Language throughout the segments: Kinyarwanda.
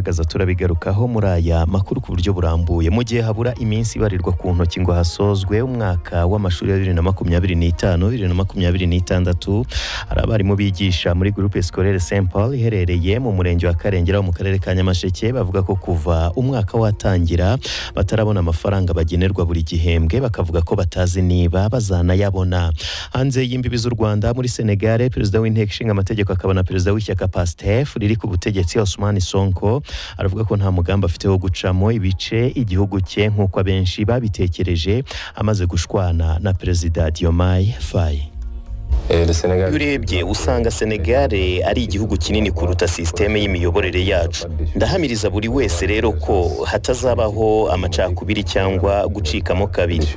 gaza turabigarukaho muri aya makuru ku buryo burambuye mu gihe habura iminsi ibarirwa ku ntoki ngo hasozwe umwaka w'amashuri ya bibiri na makumyabiri n'itanu bibiri na makumyabiri n'itandatu hari abarimu bigisha muri groupe scolaire saint paul iherereye mu murenge wa karengera wo mu karere ka nyamasheke bavuga ko kuva umwaka watangira batarabona amafaranga bagenerwa buri gihembwe bakavuga ko batazi niba bazanayabona hanze y'imbibi z'u rwanda muri senegare perezida w'inteko ishinga amategeko akaba na perezida w'ishyaka pastef riri ku butegetsi osman sonko aravuga ko nta mugambi afite wo gucamo ibice igihugu cye nk'uko abenshi babitekereje amaze gushwana na perezida diomaye faye iyo urebye usanga senegare ari igihugu kinini kuruta sisiteme y'imiyoborere yacu ndahamiriza buri wese rero ko hatazabaho amacakubiri cyangwa gucikamo kabiri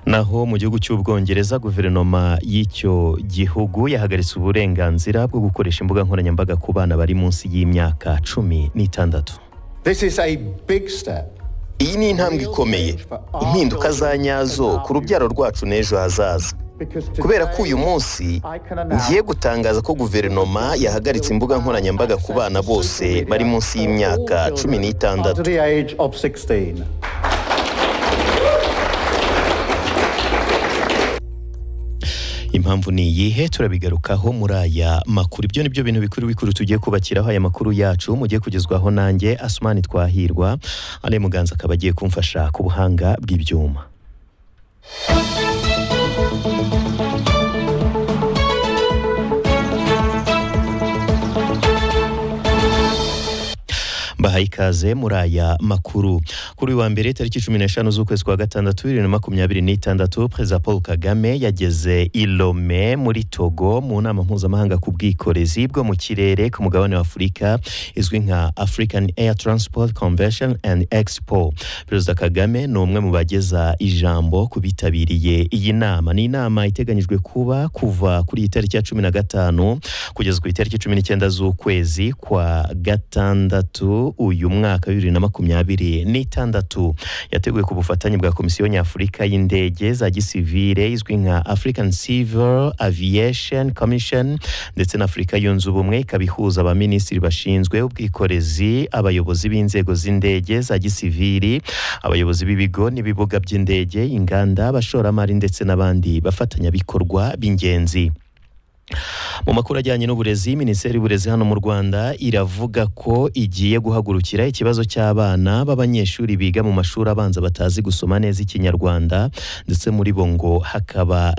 naho mu gihugu cy'ubwongereza guverinoma y'icyo gihugu yahagaritse uburenganzira bwo gukoresha imbuga nkoranyambaga ku bana bari munsi y'imyaka cumi n'itandatu This is a big step. iyi ni intambwe ikomeye impinduka za nyazo ku rubyaro rwacu n'ejo hazaza kubera ko uyu munsi ngiye gutangaza ko guverinoma yahagaritse imbuga nkoranyambaga ku bana bose bari munsi y'imyaka cumi n'itandatu Under the age of 16. impamvu ni iyihe turabigarukaho muri aya makuru ibyo ni byo bintu bikuru bikuru tugiye kubakiraho aya makuru yacu mugiye kugezwaho nanjye asumani twahirwa ale muganza akaba agiye kumfasha ku buhanga bw'ibyuma bahaye ikaze muri aya makuru kuri uyu wa mbere tariki cumi n'eshanu z'ukwezi kwa gatandatu bibiri na makumyabiri n'itandatu perezida paul kagame yageze i Lome muri togo mu nama mpuzamahanga ku bwikorezi bwo mu kirere ku mugabane wa afurika izwi nka african air transport convention and expo perezida kagame ni umwe mu bageza ijambo ku bitabiriye iyi nama ni inama iteganyijwe kuba kuva kuri iyi tariki ya cumi na gatanu kugeza ku itariki cumi n'icyenda z'ukwezi kwa gatandatu uyu mwaka bibiri na makumyabiri n'itandatu yateguwe ku bufatanye bwa komisiyo nyafurika y'indege za gisivire izwi nka african civil aviation commission ndetse na afurika yunze ubumwe ikaba ihuza abaminisitiri bashinzwe ubwikorezi abayobozi b'inzego z'indege za gisiviri abayobozi b'ibigo n'ibibuga by'indege inganda abashoramari ndetse n'abandi bafatanyabikorwa b'ingenzi mu makuru ajyanye n'uburezi minisiteri y'uburezi hano mu rwanda iravuga ko igiye guhagurukira ikibazo cy'abana b'abanyeshuri biga mu mashuri abanza batazi gusoma neza ikinyarwanda ndetse muri bo ngo hakaba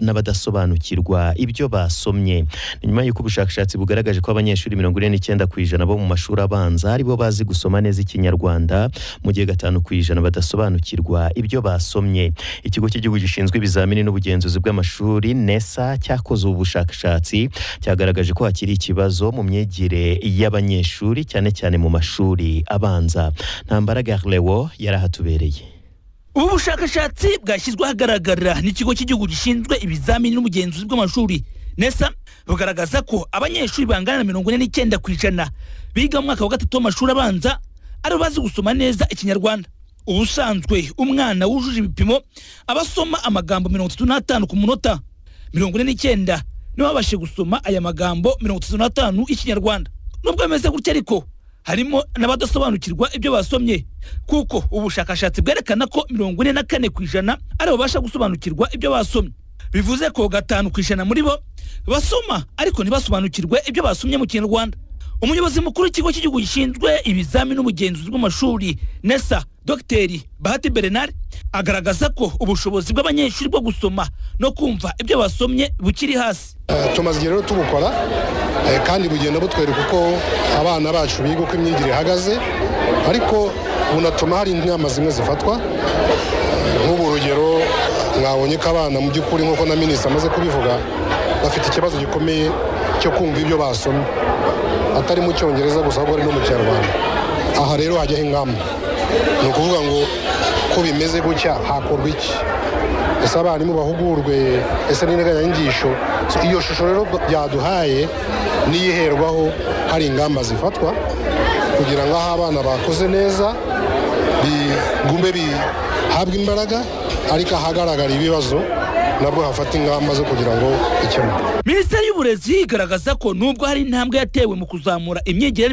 n'abadasobanukirwa ibyo basomye Ni nyuma y'uko ubushakashatsi bugaragaje ko abanyeshuri mirongo ine n'icyenda ku ijana bo mu mashuri abanza aribo bazi gusoma neza ikinyarwanda mu gihe gatanu ku ijana badasobanukirwa ibyo basomye ikigo cy'igihugu gishinzwe ibizamini n'ubugenzuzi bw'amashuri nesa cyakoze ubu bushakashatsi cyagaragaje ko hakiri ikibazo mu myigire y'abanyeshuri cyane cyane mu mashuri abanza ntambara garlewo yari ahatubereye ubu bushakashatsi bwashyizwe ahagaragara n'ikigo cy'igihugu gishinzwe ibizamini n'ubugenzuzi bw'amashuri nesa bugaragaza ko abanyeshuri bangana na mirongo ine n'icyenda ku ijana biga mu mwaka wa gatatu w'amashuri abanza aribo bazi gusoma neza ikinyarwanda ubusanzwe umwana wujuje ibipimo aba asoma amagambo mirongo itatu n'atanu ku munota mirongo ine n'icyenda nibo babashije gusoma aya magambo mirongo itatu n'atanu y'ikinyarwanda nubwo bimeze gutya ariko harimo n'abadasobanukirwa ibyo basomye kuko ubushakashatsi bwerekana ko mirongo ine na kane ku ijana ari babasha gusobanukirwa ibyo basomye bivuze ko gatanu ku ijana muri bo basoma ariko ntibasobanukirwe ibyo basomye mu kinyarwanda umuyobozi mukuru w'ikigo cy'igihugu gishinzwe ibizamini n'ubugenzuzi bw'amashuri nesa dogiteri bahati bernard agaragaza ko ubushobozi bw'abanyeshuri bwo gusoma no kumva ibyo basomye bukiri hasi Eh, tumaze igihe rero tubukora eh, kandi bugenda butwereka uko abana bacu biga uko imyigire ihagaze ariko bunatuma hari inama zimwe zifatwa Eh, nk'ubu urugero mwabonye ko abana mu by'ukuri nk'uko na minisitiri amaze kubivuga bafite ikibazo gikomeye cyo kumva ibyo basomye atari mu cyongereza gusa ahubwo ari no mu kinyarwanda aha rero hajyaho ingamba ni ukuvuga ngo ko bimeze gutya hakorwa iki ese abarimu bahugurwe ese n'integanyanyigisho So, iyo shusho rero byaduhaye niyo iherwaho hari ingamba zifatwa kugira ngo aho abana bakoze neza bigume bihabwe imbaraga ariko ahagaragara ibibazo nabwo hafata ingamba zo kugira ngo ikemuke minisiteri y'uburezi igaragaza ko nubwo hari intambwe yatewe mu kuzamura imyigire